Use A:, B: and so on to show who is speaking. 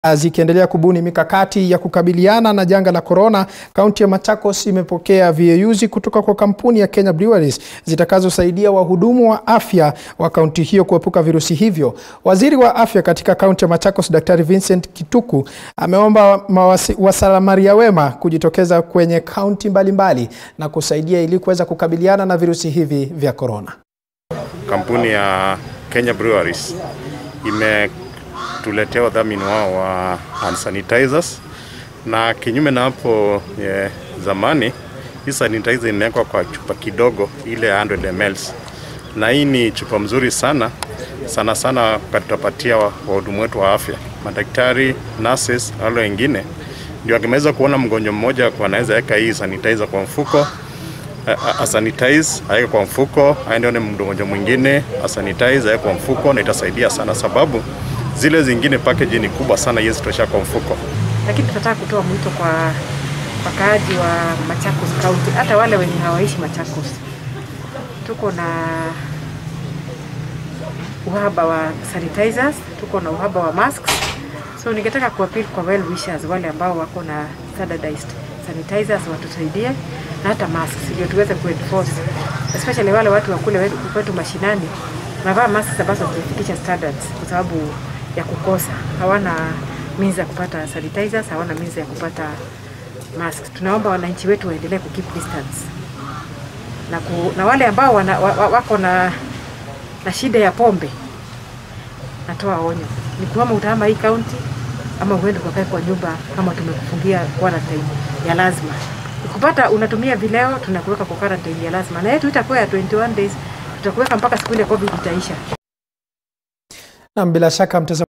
A: Zikiendelea kubuni mikakati ya kukabiliana na janga la korona, kaunti ya Machakos imepokea VAUs kutoka kwa kampuni ya Kenya Breweries zitakazosaidia wahudumu wa afya wa kaunti hiyo kuepuka virusi hivyo. Waziri wa afya katika kaunti ya Machakos, Daktari Vincent Kituku, ameomba wasamaria wema kujitokeza kwenye kaunti mbalimbali na kusaidia ili kuweza kukabiliana na virusi hivi vya korona.
B: Kampuni ya Kenya Breweries ime tuletea wadhamini wao wa hand sanitizers, na kinyume na hapo yeah, zamani hii sanitizer inawekwa kwa chupa kidogo ile 100 ml, na hii ni chupa mzuri sana sana sana, tutapatia wahudumu wetu wa afya, madaktari, nurses, wale wengine ndio akimeweza kuona mgonjwa mmoja anaweza weka hii sanitizer kwa mfuko asanitize aweke kwa mfuko, aende mgonjwa mwingine asanitize aweke kwa mfuko, na itasaidia sana sababu zile zingine package ni kubwa sana, hizi tosha kwa mfuko.
C: Lakini tunataka kutoa mwito kwa wakaaji wa Machakos County, hata wale wenye hawaishi Machakos. Tuko na uhaba wa sanitizers, tuko na uhaba wa masks, so ningetaka kuappeal kwa well wishers, wale ambao wako na standardized sanitizers watusaidie na hata masks ndio tuweze kuenforce, especially wale watu wa kule kwetu mashinani navaa masks ambazo zimefikisha standards kwa sababu ya kukosa, hawana means ya kupata sanitizers, hawana means ya kupata masks. Tunaomba wananchi wetu waendelee ku keep distance na, ku, na wale ambao wana, wa, wako na, na shida ya pombe, natoa onyo, ni kuama utahama hii kaunti ama uende ukakae kwa nyumba kama tumekufungia quarantine ya lazima. Ukipata unatumia vileo, tunakuweka kwa quarantine ya lazima, na yetu itakuwa ya 21 days, tutakuweka mpaka siku ile COVID itaisha.
A: Na bila shaka mtazamo